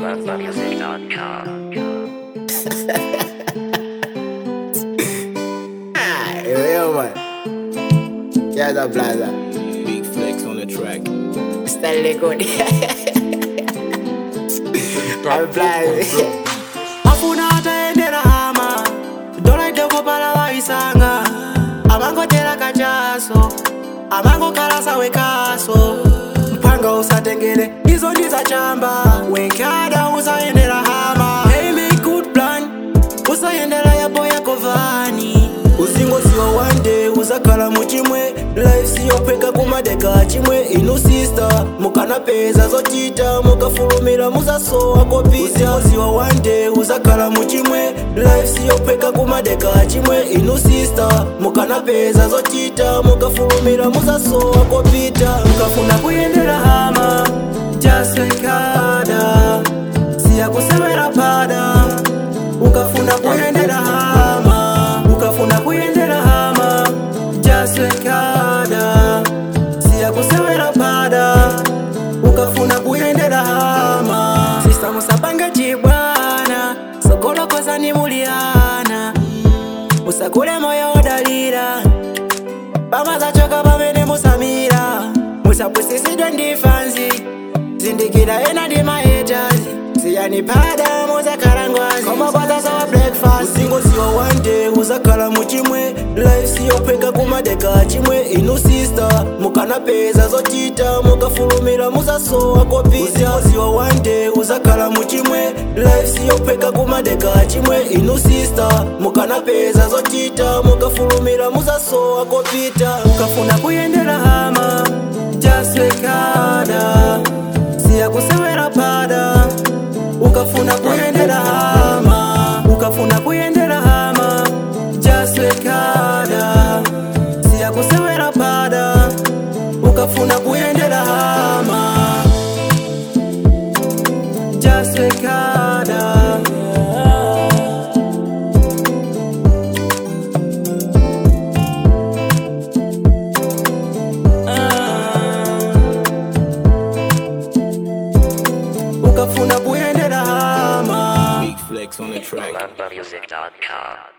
Ah, yo, man. Yeah, the plaza. Big flex on the track. Stanley good. I'm plaza. afuna ataendera hama dolaiteko pala vaisanga amangotera kachaso amangokala wekaso mpanga usatengere izo ndizacamba wenkada usaendera hama hey, make good plan usaendera yapo yako vani uzingo siwa wande uzakhala muchimwe life siyopeka kumadeka chimwe inu sista mukanapeza zochita mukafulumira muzasowa kopita uzingo siwa wande uzakhala muchimwe life siyopeka kumadeka chimwe inu sista mukanapeza zochita mukafulumira muzasowa kopita mukafuna kuyendera hama jasekada siyakusewera pada ukafuna kuyendera hama ukafuna kuyendera hama jasekada siyakusewera pada ukafuna kuyendera hama sista musapange chibwana sokolokozani muliana musakule moyo odalira pamazachoka pamene musamira musapwisisidwe ndifanzi zindikira ena ndi maetazi siyani pada muzakhala ngwazi komakwaza sawa breakfast uzingo siwa wande uzakhala muchimwe life siyopeka kumadeka chimwe inu sista mukanapeza zochita mukafulumira muzasowa kopita uzingo siwa wande uzakhala muchimwe life siyopeka kumadeka chimwe inu sista mukanapeza zochita mukafulumira muzasowa kopita mukafuna kuyendera hama jaswekada siyakusewera pada ukafuna kuyendera hama ukafuna kuyendera hama jaswekada siyakusewera pada ukafuna kuyendera hama jaswekada ukafuna kuyendera hama Big flex on the track. Music.com.